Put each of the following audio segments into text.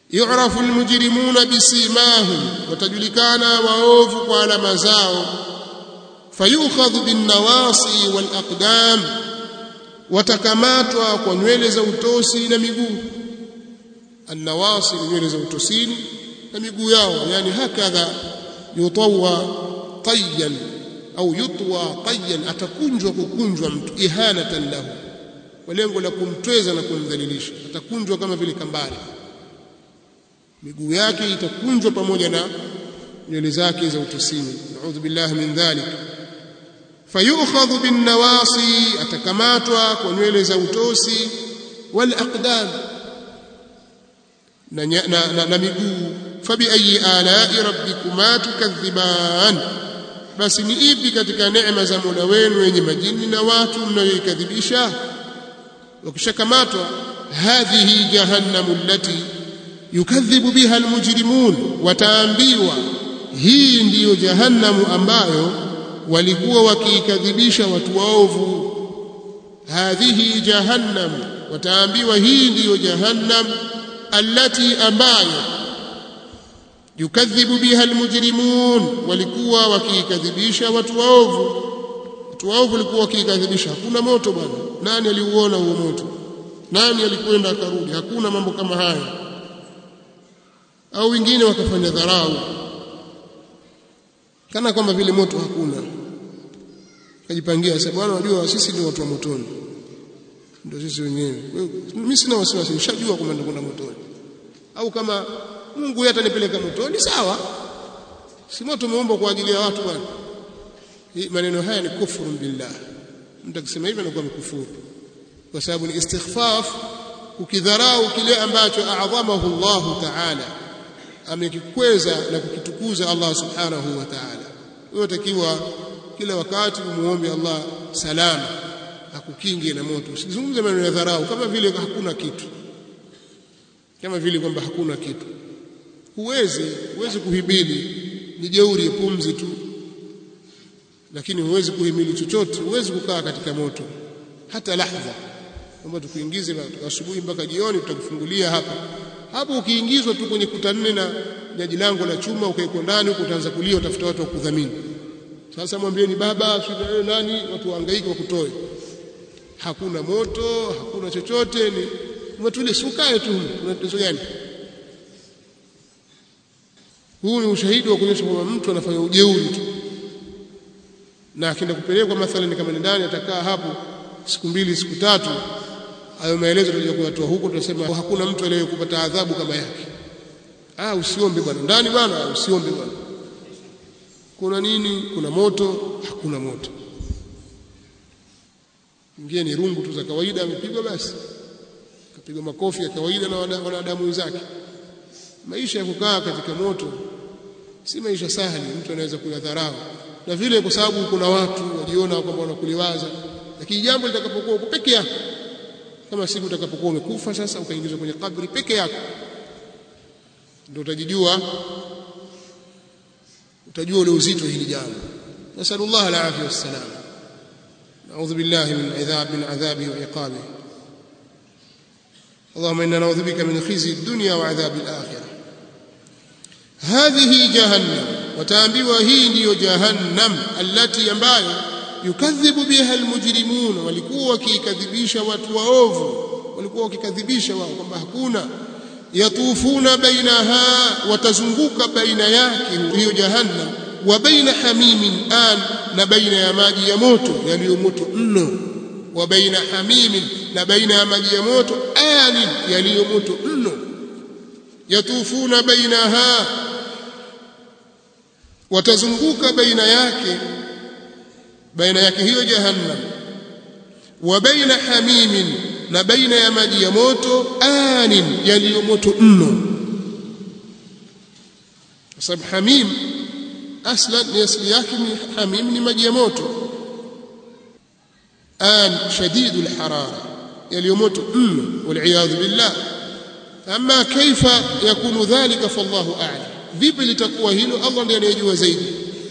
yu'rafu almujrimuna bisimahum watajulikana waovu kwa alama zao fayukhadhu bin nawasi wal aqdam watakamatwa kwa nywele za utosi na miguu annawasi ni nywele za utosini na miguu yao yani hakadha yutawa tayyan au yutwa tayyan atakunjwa kukunjwa mtu ihanatan lahu kwa lengo la kumtweza na kumdhalilisha atakunjwa kama vile kambari miguu yake itakunjwa pamoja na nywele zake za utosini naudhu billahi min dhalik fayukhadhu bin nawasi atakamatwa kwa nywele za utosi wal aqdam na, na, na, na miguu fabi ayi alai rabbikuma tukadhiban basi ni ipi katika neema za Mola wenu wenye majini na watu mnayoikadhibisha wakishakamatwa hadhihi jahannamu allati yukadhibu biha almujrimun wataambiwa hii ndiyo jahannamu ambayo walikuwa wakiikadhibisha watu waovu hadhihi jahannamu wataambiwa hii ndiyo jahannam allati ambayo yukadhibu biha almujrimun walikuwa wakiikadhibisha watu waovu watu waovu walikuwa wakiikadhibisha hakuna moto bwana nani aliuona huo moto nani alikwenda akarudi hakuna mambo kama haya au wengine wakafanya dharau kana kwamba vile moto hakuna kajipangia sasa bwana unajua sisi ndio watu wa motoni ndio sisi wenyewe mimi sina wasiwasi nishajua kwamba ndio motoni au kama Mungu yeye atanipeleka motoni sawa si moto umeomba kwa ajili ya watu bwana maneno haya ni kufuru billah mtu akisema hivyo anakuwa mkufuru kwa sababu ni istighfaf ukidharau kile ambacho a'dhamahu Allah ta'ala amekikweza na kukitukuza Allah subhanahu wa ta'ala wewe takiwa kila wakati umuombe Allah salama akukinge na moto usizungumze maneno ya dharau kama vile hakuna kitu kama vile kwamba hakuna kitu huwezi huwezi kuhimili ni jeuri pumzi tu lakini huwezi kuhimili chochote huwezi kukaa katika moto hata lahdha kwamba tukuingize asubuhi mpaka jioni tutakufungulia hapa hapo ukiingizwa tu kwenye kuta nne na jaji lango la chuma ukaiko ndani huko utaanza kulia utafuta watu wa kudhamini sasa mwambieni baba shida nani watu wahangaike wakutoe hakuna moto hakuna chochote ni umetulia sukae tu kuna tatizo gani huu ni ushahidi wa kuonyesha kwamba mtu anafanya ujeuri tu na akienda kupelekwa mathalan kama ni ndani atakaa hapo siku mbili siku tatu hayo maelezo tutakuja kuyatoa huko tutasema hakuna mtu aliyekupata adhabu kama yake ah usiombe bwana ndani bwana usiombe bwana kuna nini kuna moto hakuna moto ingie ni rungu tu za kawaida amepigwa basi kapigwa makofi ya kawaida na wanadamu wenzake maisha ya kukaa katika moto si maisha sahali mtu anaweza kuyadharau na vile kwa sababu kuna watu wajiona kwamba wanakuliwaza lakini jambo litakapokuwa uko peke yako kama siku utakapokuwa umekufa sasa ukaingizwa kwenye kabri peke yako ndio utajijua utajua ule uzito hili jambo nasallallahu alafia wassalam نعوذ بالله من عذاب من عذابه وعقابه اللهم انا نعوذ بك من خزي الدنيا وعذاب الاخره هذه جهنم وتامبوا هي ndio jahannam allati ambayo yukadhibu biha almujrimun walikuwa wakikadhibisha watu waovu walikuwa wakikadhibisha wao kwamba hakuna yatufuna bainaha watazunguka baina yake hiyo jahannam wa baina hamimin an na baina ya maji ya moto yaliyo moto mno wa baina hamimin na baina ya maji ya moto anin yaliyo moto mno yatufuna bainaha watazunguka baina yake baina yake hiyo jahannam wa baina hamimin na baina ya maji ya moto anin yaliyo moto mno sababu hamim aslan ni asili yake ni hamim ni maji ya moto an shadidu alharara yaliyo moto mno waliyadhu billah ama kaifa yakunu dhalika fallahu a'lam vipi litakuwa hilo Allah ndiye anayejua zaidi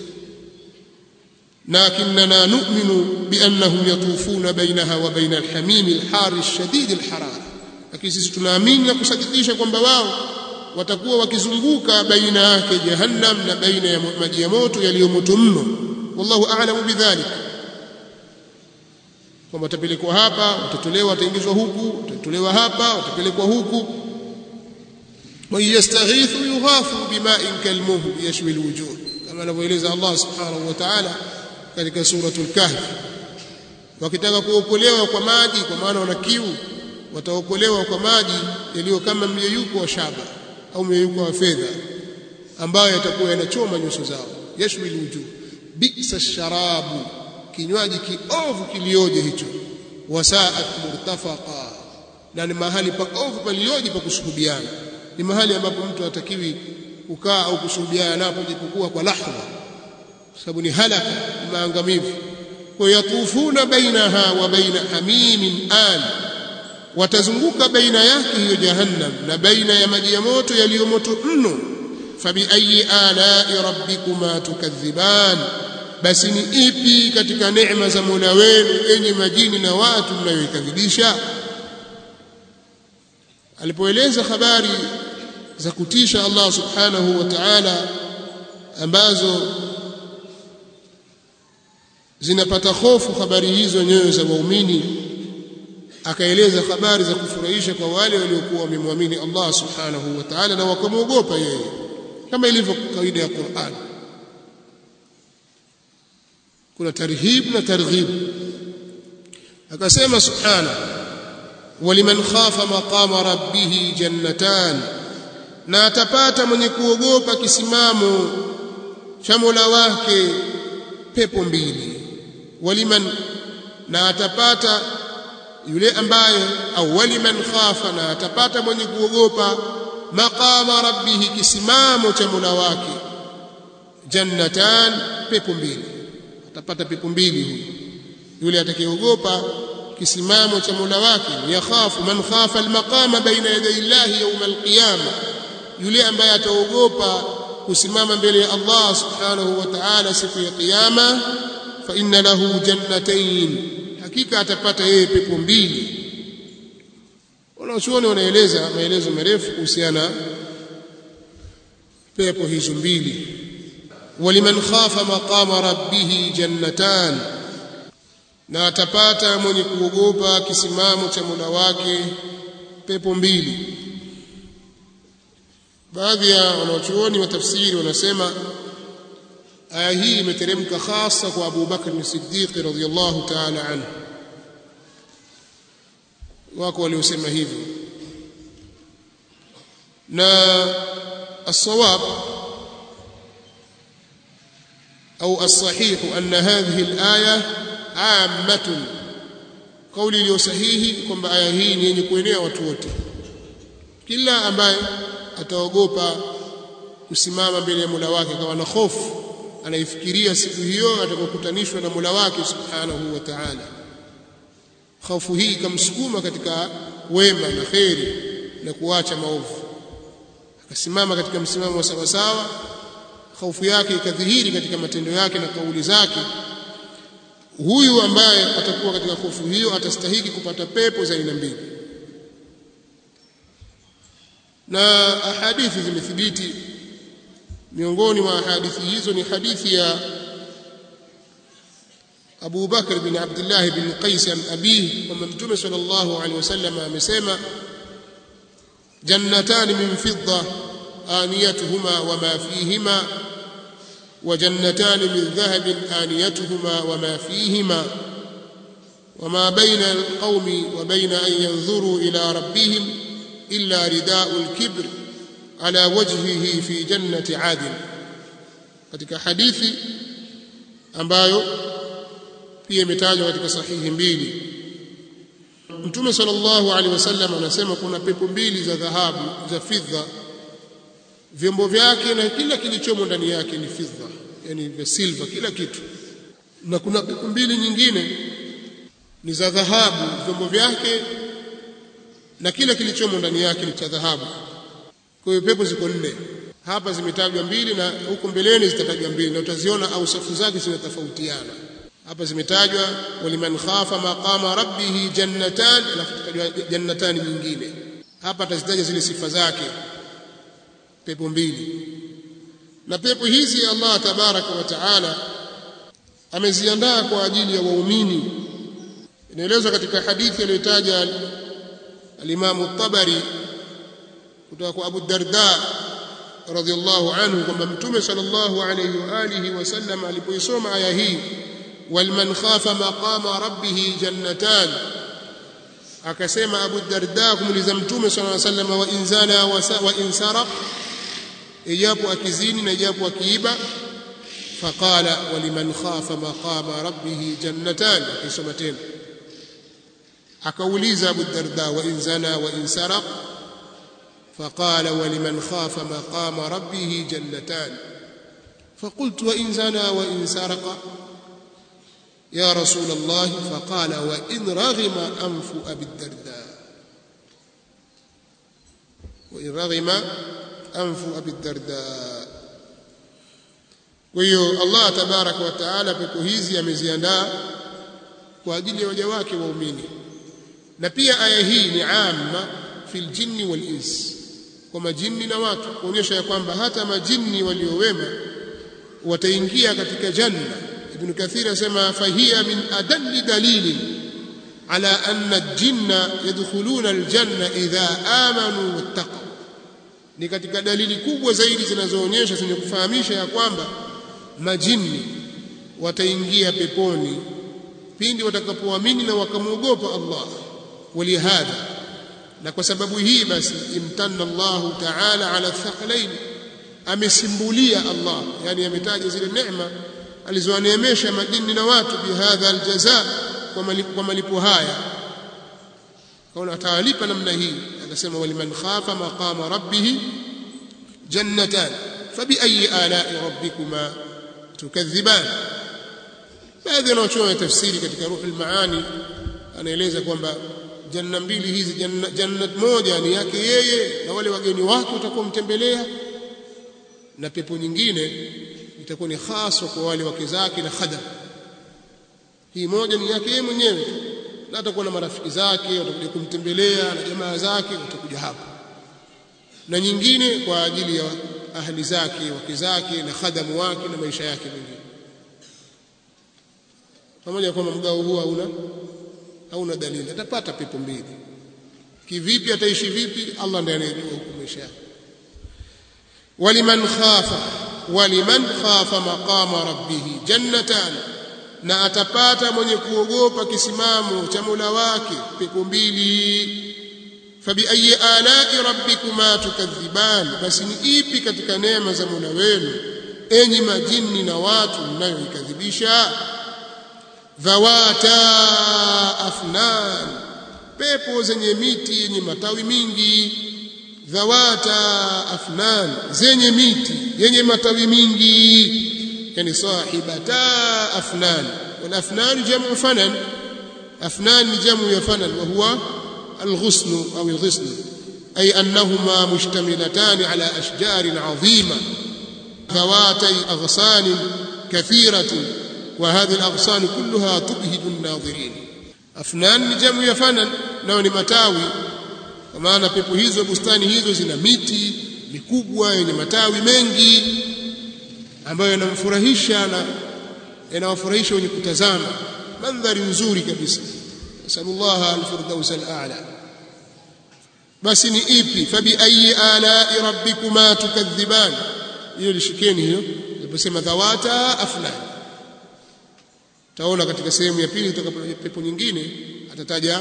لكننا نؤمن بأنهم يطوفون بينها وبين الحميم الحار الشديد الحرارة lakini sisi tunaamini na kusadikisha kwamba wao watakuwa wakizunguka baina yake jahannam na baina ya maji ya moto yaliyo moto mno wallahu a'lamu bidhalik kwamba watapelekwa hapa watatolewa wataingizwa huku watatolewa hapa watapelekwa huku wa yastaghithu yughathu bima'in kalmuh yashwi alwujuh kama anavyoeleza Allah subhanahu wa ta'ala katika suratul kahf wakitaka kuokolewa kwa maji kwa maana wana kiu wataokolewa kwa maji yaliyo kama myeyuko wa shaba au myeyuko wa fedha ambayo yatakuwa yanachoma nyuso zao yashwi alwujuh bisa sharabu kinywaji kiovu kilioje hicho wasaat murtafaqa na ni mahali paovu palioje pa kusuhubiana ni mahali ambapo mtu hatakiwi kukaa au kusuhubiana napo japokuwa kwa lahza sababu ni halaka ni maangamivu kwa yatufuna bainaha wa baina hamimin an watazunguka baina yake hiyo jahannam na baina ya maji ya moto yaliyo moto mno fabi ayi alai rabbikuma tukadhiban basi ni ipi katika neema za Mola wenu enye majini na watu mnayoikadhibisha alipoeleza habari za kutisha Allah subhanahu wa ta'ala ambazo zinapata hofu habari hizo nyoyo za waumini akaeleza habari za kufurahisha kwa wale waliokuwa wamemwamini Allah subhanahu wa ta'ala na wakamwogopa yeye kama ilivyo kawaida ya Qur'an kuna tarhib na targhib akasema subhana waliman khafa maqama rabbih jannatan na atapata mwenye kuogopa kisimamo cha Mola wake pepo mbili waliman na atapata yule ambaye au waliman khafa na atapata mwenye kuogopa maqama rabbih kisimamo cha Mola wake jannatan pepo mbili atapata pepo mbili huyu yule atakayeogopa kisimamo cha Mola wake yakhafu man khafa almaqama baina yaday Allah yawm alqiyama yule ambaye ataogopa kusimama mbele ya Allah subhanahu wa ta'ala siku ya kiyama fa inna lahu jannatayn hakika atapata yeye pepo mbili wanachuoni wanaeleza maelezo marefu kuhusiana pepo hizo mbili ولمن خاف مقام ربه جنتان na atapata mwenye kuogopa kisimamo cha Mola wake pepo mbili baadhi ya wanachuoni wa tafsiri wanasema aya hii imeteremka hasa kwa Abu Bakr as-Siddiq radhiyallahu ta'ala anhu wako waliosema hivyo na as-sawab أو الصحيح أن هذه الآية عامة قولي لي sahihi kwamba aya hii ni yenye kuenea watu wote kila ambaye ataogopa kusimama mbele ya Mola wake kama na hofu anaifikiria siku hiyo atakapokutanishwa na Mola wake subhanahu wa ta'ala hofu hii ikamsukuma katika wema na kheri na kuacha maovu akasimama katika msimamo wa sawasawa hofu yake ikadhihiri katika matendo yake na kauli zake huyu ambaye atakuwa katika hofu hiyo atastahiki kupata pepo za aina mbili na ahadithi zimethibiti miongoni mwa hadithi hizo ni hadithi ya Abu Bakr bin Abdullah bin Qais an abihi kwamba Mtume sallallahu alaihi wasallam amesema jannatan min fidda آنيتهما وما فيهما وجنتان من ذهب آنيتهما وما فيهما وما بين القوم وبين أن ينظروا إلى ربهم إلا رداء الكبر على وجهه في جنة عادن katika hadithi ambayo pia imetajwa katika sahihi mbili Mtume sallallahu alaihi wasallam anasema kuna pepo mbili za dhahabu za fidha vyombo vyake na kila kilichomo ndani yake ni fidha yani vya silver kila kitu na kuna pepo mbili nyingine ni za dhahabu vyombo vyake na kila kilichomo ndani yake ni cha dhahabu kwa hiyo pepo ziko nne hapa zimetajwa mbili na huko mbeleni zitatajwa mbili na utaziona au safu zake zinatofautiana hapa zimetajwa waliman khafa maqama rabbih jannatan alafu tutajwa jannatani nyingine hapa atazitaja zile sifa zake pepo mbili na pepo hizi Allah tabaraka wa taala ameziandaa kwa ajili ya waumini inaelezwa katika hadithi aliyotaja al-Imam tabari kutoka kwa Abu Darda radhiallahu anhu kwamba Mtume sallallahu alayhi wa alihi wasallam alipoisoma aya hii walman khafa maqama rabbih jannatan akasema Abu Darda kumuliza Mtume sallallahu alayhi wasallam wa inzana wa insaraq ijapo akizini na ijapo akiiba faqala waliman khafa maqama rabbih jannatan akisoma tena akauliza Abu Darda wa inzana wa insaraq فقال ولمن خاف مقام ربه جنتان فقلت وإن زنى وإن سرق يا رسول الله فقال وإن رغم أنف أبي الدرداء وإن رغم أنف أبي الدرداء ويو الله تبارك وتعالى pepo hizi ameziandaa kwa ajili ya waja wake waumini na pia aya hii ni amma fil jinni wal ins kwa majini na watu kuonyesha ya kwamba hata majini waliowema wataingia katika janna ibn kathir asema fahiya min adalli dalili ala anna jinna yadkhuluna aljanna idha amanu wattaqu ni katika dalili kubwa zaidi zinazoonyesha zenye kufahamisha ya kwamba majini wataingia peponi pindi watakapoamini na wakamwogopa Allah walihadha na kwa sababu hii basi imtanna Allah ta'ala ala thaqalain amesimbulia Allah yani ametaja zile neema alizowaneemesha majini na watu bihadha aljaza kwa malipo haya kaona atawalipa namna hii akasema waliman khafa maqama rabbih jannatan fabi ayi ala'i rabbikuma tukadhiban baadhi ya wanachuoni tafsiri katika ruhul maani anaeleza kwamba janna mbili hizi janna, jannat moja ni yake yeye na wale wageni wake watakuwa mtembelea na pepo nyingine itakuwa ni haswa kwa wale wake zake na khadam hii moja ni yake yeye mwenyewe na atakuwa na marafiki zake watakuja kumtembelea na jamaa zake watakuja hapo na nyingine kwa ajili ya ahli zake wake zake na khadamu wake na maisha yake mengine pamoja kwamba mgao huu hauna hauna dalili atapata pepo mbili kivipi ataishi vipi Allah ndiye anayejua huko maisha yake waliman khafa waliman khafa maqama rabbih jannatan na atapata mwenye kuogopa kisimamo cha Mola wake pepo mbili fabi ayi ala'i rabbikuma tukadhiban basi ni ipi katika neema za Mola wenu enyi majini na watu mnayoikadhibisha dhawata afnan pepo zenye miti yenye matawi mingi dhawata afnan zenye miti yenye matawi mingi yani sahibata afnan wal afnan jamu fanan afnan ni jamu ya fanan wa huwa الغصن أو الغصن أي أنهما مشتملتان على أشجار عظيمة ذواتي أغصان كثيرة وهذه الأغصان كلها تبهج الناظرين أفنان جمع يفنن nao ni matawi kwa maana pepo hizo bustani hizo zina miti mikubwa yenye matawi mengi ambayo yanamfurahisha na yanawafurahisha wenye kutazama mandhari nzuri kabisa nasallallahu alfirdaus al'a basi ni ipi fabi ayi ala'i rabbikuma tukadhiban hiyo lishikeni hiyo aliposema dhawata afnan taona katika sehemu ya pili kutoka pepo nyingine atataja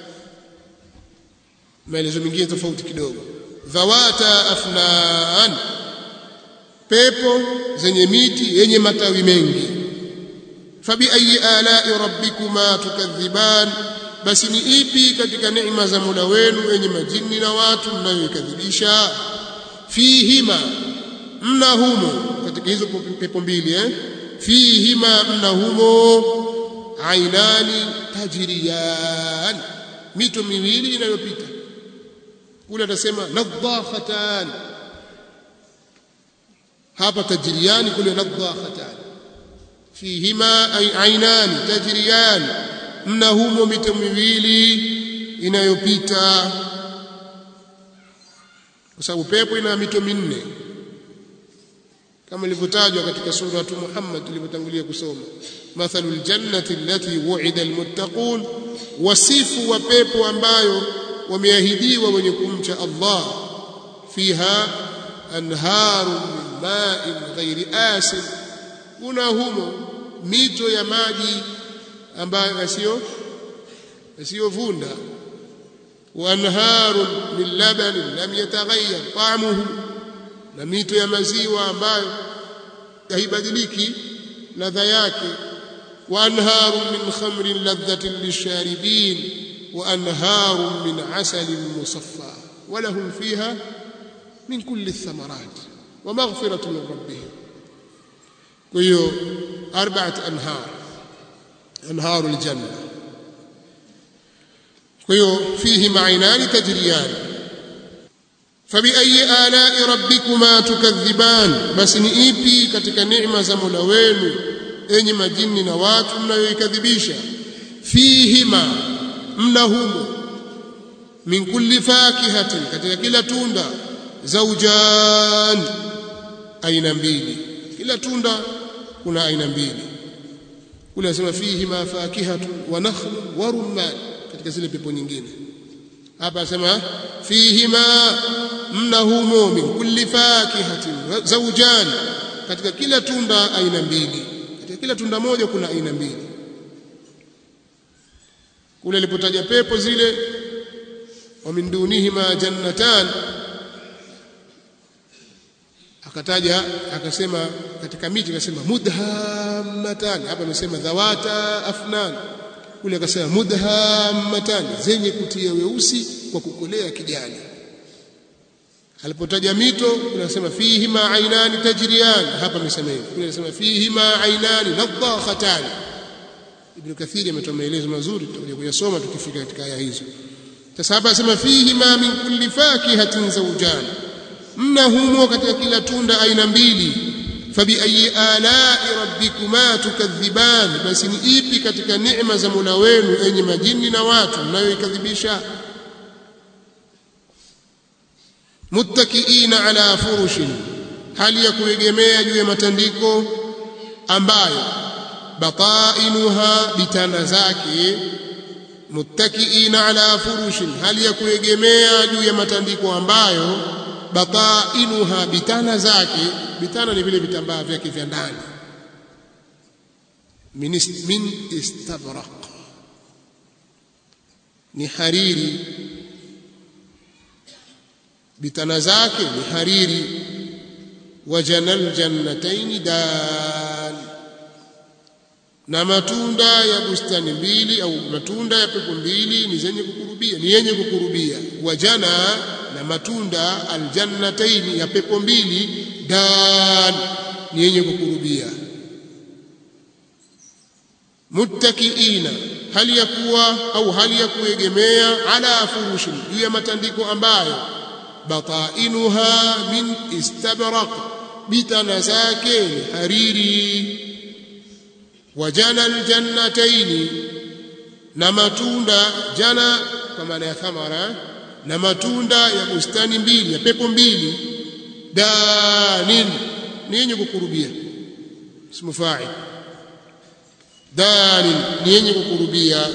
maelezo mengine tofauti kidogo dhawata afnan pepo zenye miti yenye matawi mengi fabi ayi ala'i rabbikuma tukadhiban basi ni ipi katika neema za Mola wenu wenye majini na watu mnayoikadhibisha fihima mna humo katika hizo pepo mbili eh fihima mna humo ainani tajriyan mito miwili inayopita kule atasema nadhakhatan hapa tajriyan kule nadhakhatan fihima ay ainani tajriyan mna humo mito miwili inayopita kwa sababu pepo ina mito minne kama ilivyotajwa katika sura Muhammad tulivyotangulia kusoma mathalul jannati allati wu'ida almuttaqun wasifu wa pepo ambayo wameahidiwa wenye kumcha Allah fiha anharu min ma'in ghairi asin kuna humo mito ya maji ambayo yasiyo yasiyovunda wa anharu min labanin lam yataghayyar ta'muhu na mito ya maziwa ambayo haibadiliki ladha yake wa anharu min khamrin ladhatin lisharibin wa anharu min asalin musaffa wa lahum fiha min kulli thamarat wa maghfiratu min rabbihim kwa hiyo arba'at anhar anharu aljanna kwa hiyo fihi ma'inani tajriyan fabiayi alai rabbikuma tukadhiban basi ni ipi katika neema za Mola wenu enyi majini na watu mnayoikadhibisha fihima mna humo min kulli fakihatin katika kila tunda zaujan aina mbili kila tunda kuna aina mbili kule anasema fihima fakihatu wa nakhlu wa rumman katika zile pepo nyingine hapa anasema fihima mna humo min kulli fakihatin zawjan katika kila tunda aina mbili katika kila tunda moja kuna aina mbili kule alipotaja pepo zile wa min dunihima jannatan akataja akasema katika miti akasema mudhammatan hapa amesema dhawata afnan kule akasema mudhammatan zenye kutia weusi kwa kukolea kijani alipotaja mito unasema fihi ma ainani tajriyan hapa amesema hivi kule anasema fihi ma ainani nadhakhatan ibn kathiri ametoa maelezo mazuri tutakuja kuyasoma tukifika katika aya hizo sasa hapa anasema fihi ma min kulli fakihatin zawjan mna humo katika kila tunda aina mbili fabiayi alai rabbikuma tukadhiban basi ni ipi katika neema za Mola wenu enyi majini na watu mnayoikadhibisha muttakiina ala furushin hali ya kuegemea juu ya matandiko ambayo batainuha bitana zake muttakiina ala furushin hali ya kuegemea juu ya matandiko ambayo batainuha bitana zake bitana ni vile vitambaa vyake vya ndani min istabraq ni hariri bitana zake ni hariri wajanal jannatayn dan na matunda ya bustani mbili au matunda ya pepo mbili ni zenye kukurubia ni yenye kukurubia wajana na matunda aljannatayn ya pepo mbili dan ni yenye kukurubia muttakiina hali ya kuwa au hali ya kuegemea ala furushin juu ya matandiko ambayo batainuha min istabraq bitana zake ni hariri wajana aljannataini na matunda jana kwa maana ya thamara na matunda ya bustani mbili ya pepo mbili danin ni yenye kukurubia ismu fa'il danin ni yenye kukurubia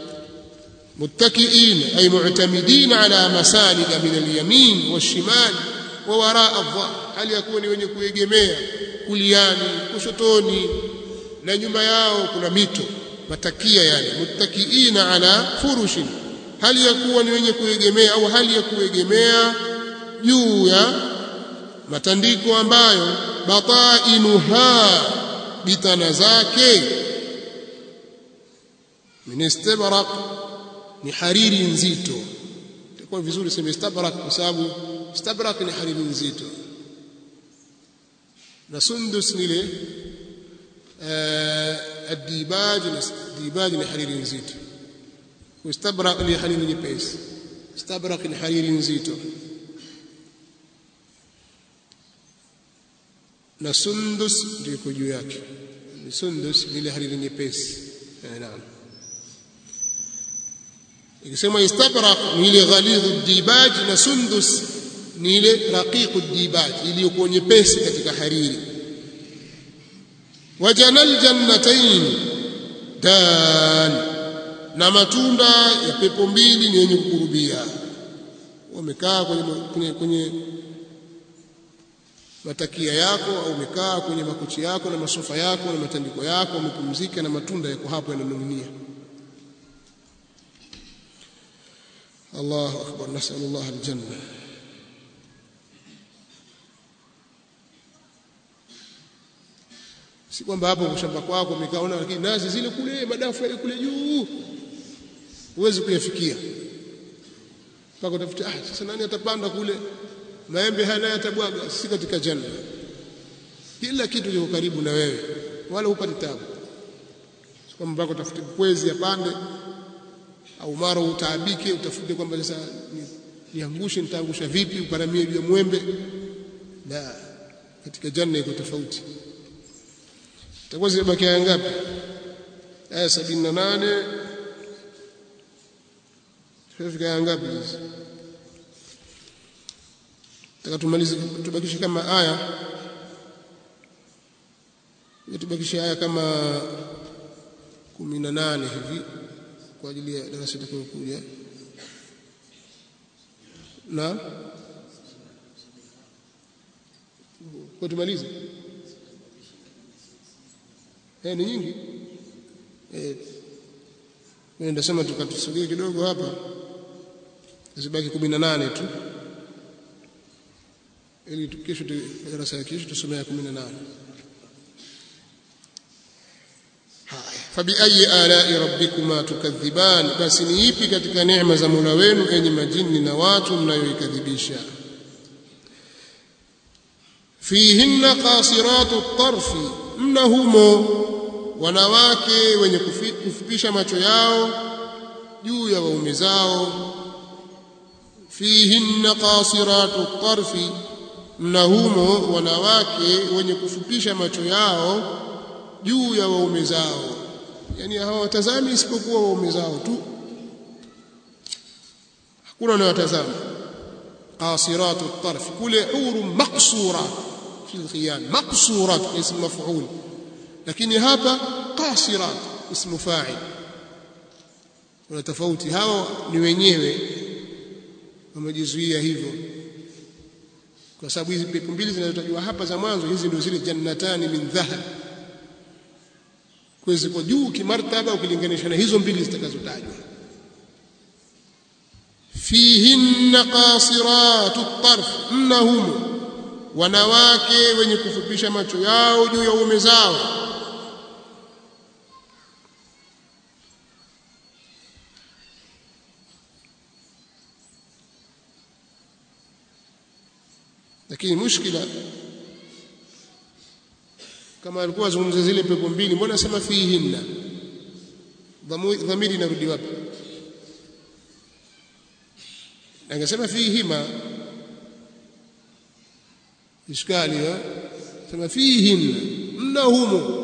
متكئين أي معتمدين على مساند من اليمين والشمال ووراء الظهر هل يكون wenye kuegemea kuliani kushotoni na nyuma yao kuna mito matakia yani muttakiina ala furushin hali ya kuwa ni wenye kuegemea au hali ya kuegemea juu ya matandiko ambayo batainuha bitana zake min istabraq ni hariri nzito itakuwa vizuri sema istabrak kwa sababu istabrak ni hariri nzito na sundus ni ile الديباج الديباج ni hariri nzito istabrak ni hariri nyepesi istabrak ni hariri nzito na sundus ndio iko juu yake ni sundus ni ile hariri nyepesi naam ikisema istabraq ni ile ghalidhu dibaj na sundus ni ile raqiqu dibat iliyokuwa nyepesi katika hariri wajanal jannatain dan na matunda ya pepo mbili ni yenye kukurubia wamekaa kwenye, kwenye, kwenye matakia yako au umekaa kwenye makochi yako na masofa yako na matandiko yako umepumzika na matunda yako hapo yananing'inia Allahu akbar nasallallahu aljanna si kwamba hapo shamba kwako umekaona lakini nazi zile kule madafu yale kule juu huwezi kuyafikia mpaka utafuta ah sasa nani atapanda kule maembe haya naye atabwaga si katika janna kila kitu kiko karibu na wewe wala hupati tabu kwamba mpaka utafute kwezi apande au mara utaabike utafute kwamba sasa niangushe nitaangusha vipi uparamie juu ya mwembe la katika janna iko tofauti itakuwa zimebaki aya ngapi aya 78 tunafika aya ngapi hizi taka tumalize tubakishe kama aya tubakishe aya kama 18 hivi kwa ajili ya darasa litakayokuja na kwa tumalize eh ni nyingi eh mimi ndasema tukatusogee kidogo hapa zibaki 18 tu ili kesho darasa ya kesho tusomea 18 fabiayi alai rabbikuma tukadhiban basi ni ipi katika neema za Mola wenu enyi majini na watu mnayoikadhibisha fihinna qasiratu tarfi mna humo wanawake wenye kufupisha macho yao juu ya waume zao fihinna qasiratu tarfi mna humo wanawake wenye kufupisha macho yao juu ya waume zao yani hawatazami isipokuwa waume zao tu hakuna anayotazama qasiratu tarf kule huru maqsura fi alkhiyam maqsurat ism maf'ul lakini hapa qasirat ismu fa'il kuna tofauti hao ni wenyewe wamejizuia hivyo kwa sababu hizi pepo mbili zinazotajwa hapa za mwanzo hizi ndio zile jannatani min dhahab kwa ziko juu kimartaba ukilinganisha na hizo mbili zitakazotajwa fihinna qasiratu tarf mnahum wanawake wenye kufupisha macho yao juu ya ume zao lakini mushkila kama alikuwa azungumza zile pepo mbili mbona sema fihinna dhamiri inarudi wapi angesema fihima iskali ya sema fihinna mna humo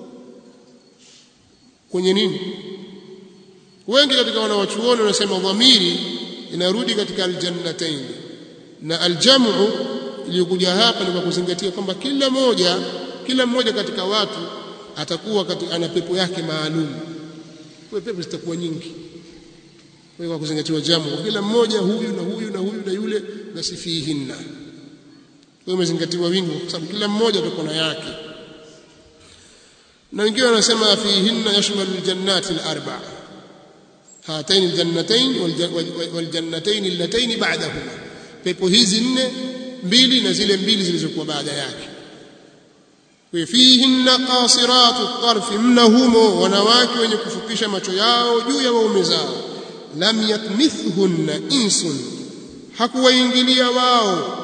kwenye nini wengi katika wanawachuoni wanasema dhamiri inarudi katika aljannatain na aljamu iliyokuja hapa ni kwa kuzingatia kwamba kila moja kila mmoja katika watu atakuwa katika, ana pepo yake maalum kwa pepo zitakuwa nyingi kwa kwa kuzingatiwa jamu kila mmoja huyu na huyu na huyu na yule na sifihinna kwa imezingatiwa wingi kwa sababu kila mmoja atakuwa na yake na wengine wanasema fihinna yashmalu aljannati alarba hatain aljannatain waljannatayn allatayn ba'dahuma pepo hizi nne mbili na zile mbili zilizokuwa baada yake fihinna qasiratu tarfi mnahumo wanawake wenye kufupisha macho yao juu ya waume zao lam yatmithhunna insun hakuwaingilia wao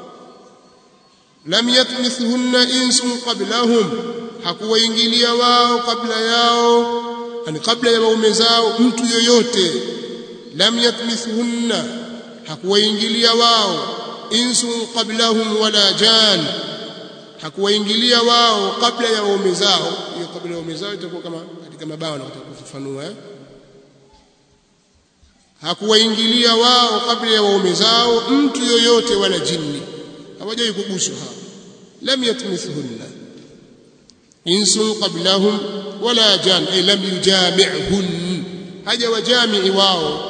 lam yatmithhunna insun qablahum hakuwaingilia wao kabla yao yani kabla ya waume zao mtu yoyote lam yatmithhunna hakuwaingilia wao insun qablahum wala jan hakuwaingilia wao kabla ya waume zao hiyo kabla ya waume zao itakuwa kama katika mabao na kufafanua eh hakuwaingilia wao kabla ya waume zao mtu yoyote wala jini hawajai kuguswa hao lam yatmithhunna insun qablahum wala jan ay lam yujami'hun haja wajami'i wao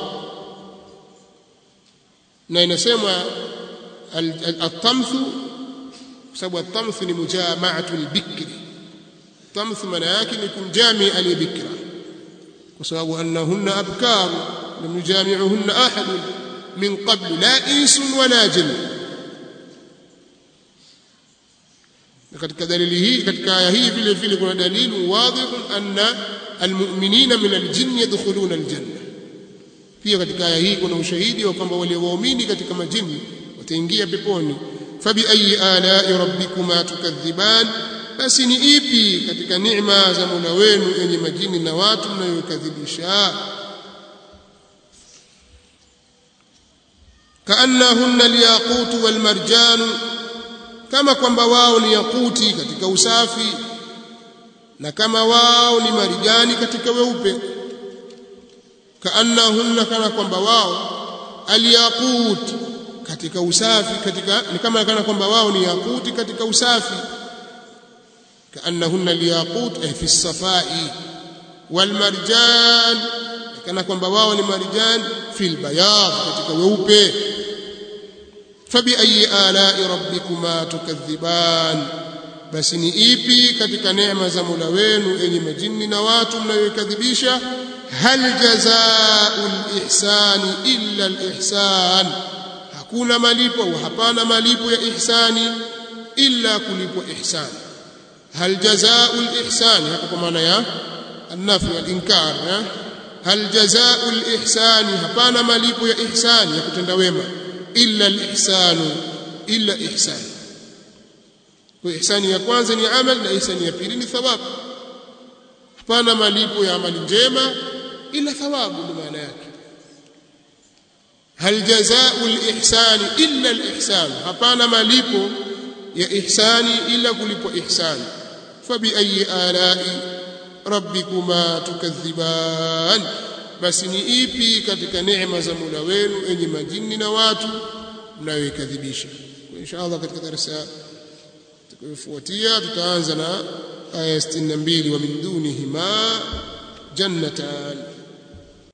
na inasemwa at-tamthu kwa sababu at-tamthu ni mujama'atu al-bikri tamthu maana yake ni kumjami aliyebikra kwa sababu annahunna abkar lam yujami'uhunna ahad min qabl la insun wala jinn katika dalili hii katika aya hii vile vile kuna dalili wadhih anna almu'minina min aljinn yadkhuluna aljanna pia katika aya hii kuna ushahidi wa kwamba wale waumini katika majini wataingia peponi fabi ayi ala'i rabbikuma tukadhiban basi ni ipi katika neema za Mola wenu yenye majini na watu mnayokadhibisha kaannahunna alyaqut walmarjan kama kwamba wao ni yakuti katika usafi na kama wao ni marijani katika weupe kaannahunna kana kwamba wao alyaqut katika usafi katika ni kama kana kwamba wao ni yakuti katika usafi كأنهن الياقوت في الصفاء والمرجان كان kwamba wao ni marjan fi albayad katika weupe fabi ayi ala'i rabbikuma tukadhiban basi ni ipi katika neema za Mola wenu enyi majini na watu mnayokadhibisha hal jazaa'ul ihsani illa al-ihsan hakuna malipo au hapana malipo ya ihsani illa kulipwa ihsani هل جزاء الإحسان هكذا معنى يا النفي والإنكار هل جزاء الإحسان هبانا مليب يا إحسان يا كتندويما إلا الإحسان إلا إحسان وإحسان ya kwanza ni amal na ihsani ya pili ni thawabu hapana malipo ya amali njema ila thawabu ndio maana yake hal jazaa'u al-ihsan illa al-ihsan hapana malipo ya ihsani ila kulipwa ihsani fabiayi alai rabbikuma tukadhiban basi ni ipi katika neema za Mola wenu enye majini na watu mnayoikadhibisha insha Allah katika darasa tutakayofuatia tutaanza na aya 62 wa min dunihima jannatan